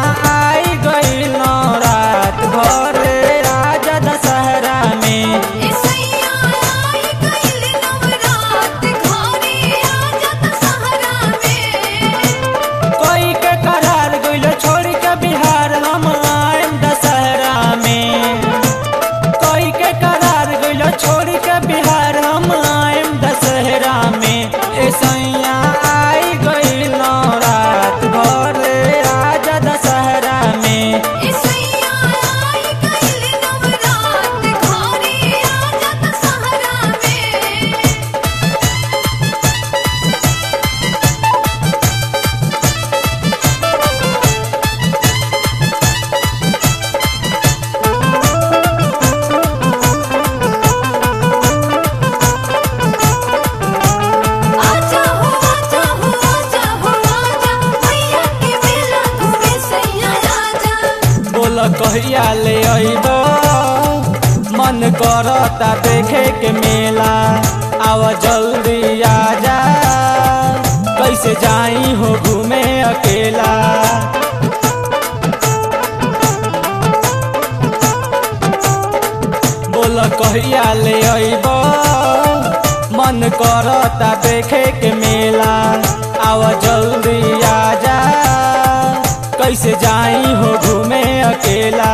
आई गइल रात घरे राजा दशहरा में इसैया आई गइल नवरात घरे आजा दशहरा में कोई के करार गइल छोड़ के बिहार हम आएम दशहरा में कोई के करार गइल छोड़ के बिहार हम आएम दशहरा में ए सैया आई गइल रात घरे राजा दशहरा में इसैया आई गइल नवरात घरे आजा दशहरा में आजा हो आजा हो आजा हो आजा मैया के मेला घूमे सैया राजा बोल कहिया ले अइब मन करता देखे के मेला आव जल्दी आजा कैसे जाई हो घूमे अकेला बोल कहिया ले अइब मन करता देखे के मेला आव जल्दी आजा कैसे जाई हो घूमे अकेला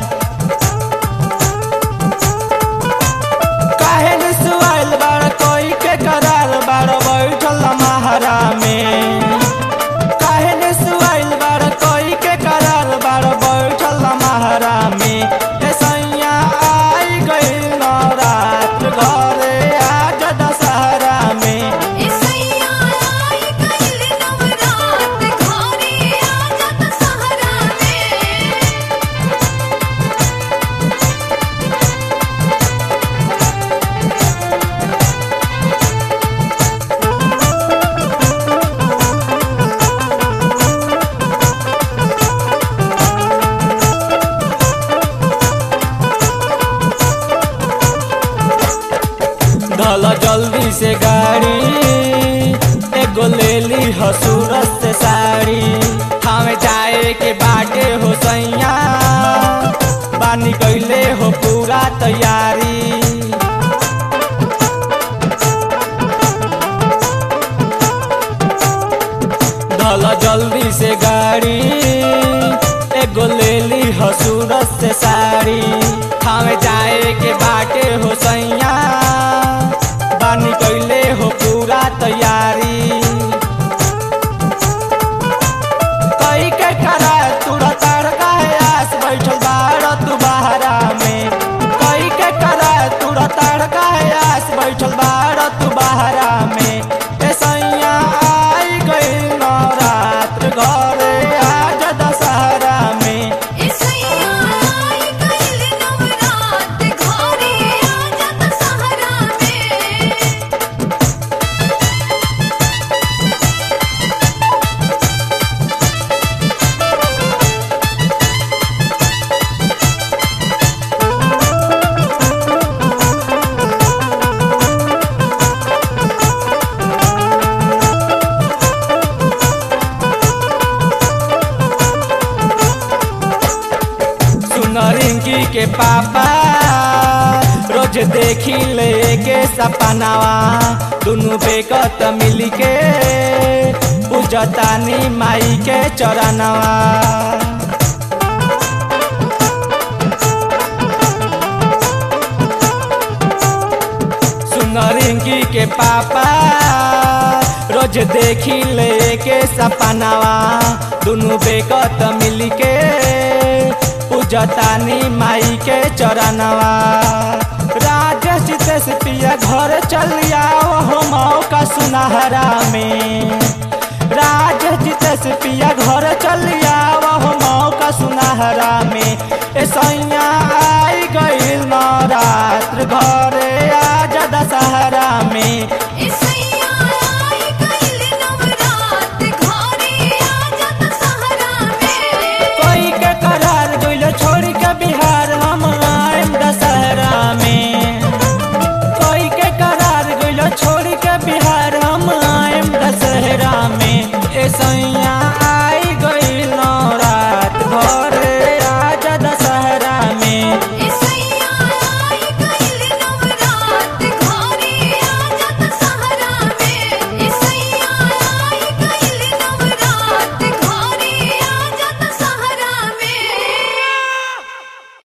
काहे न सुआइल बाड़ कोई के करार बाड़ बैठल महारा में काहे न सुआइल बाड़ कोई के करार बाड़ बैठल महारा में ए सैया आई गइल रात घरे आज दशहरा में इसैया आई गइल नवरात घरे आजा दशहरा में धल जल्दी से गाड़ी एगो ले ली हो सूरत से साड़ी हमें जाए के बाटे हो सैया बानी कैले हो पूरा तैयारी धल जल्दी से गाड़ी एगो ले ली हो सूरत से साड़ी हमें जाए के बाटे हो सैया बानी कैले हो पूरा तैयारी कई के करा तुरा तड़का है आस बैठल बाड़ तू बहरा में कई के करा तुरा तड़का है आस बैठल बाड़ तू बहरा में ए सैया आई गइल रात घरे आज दशहरा में इसैया आई गइल नवरात घरे आजा दशहरा में सुन रिंकी के पापा रोज देखी ले के सपनावा दुनु बेकत मिली के पूजतानी माई के चरणवा सुन रिंकी के पापा रोज देखी ले के सपनावा दुनु बेकत मिली के पूजतानी माई के चरणवा राजेश जितेश पिया घर चल आओ हो मौका सुनहरा में राजेश जितेश पिया घर चल आओ हो मौका सुनहरा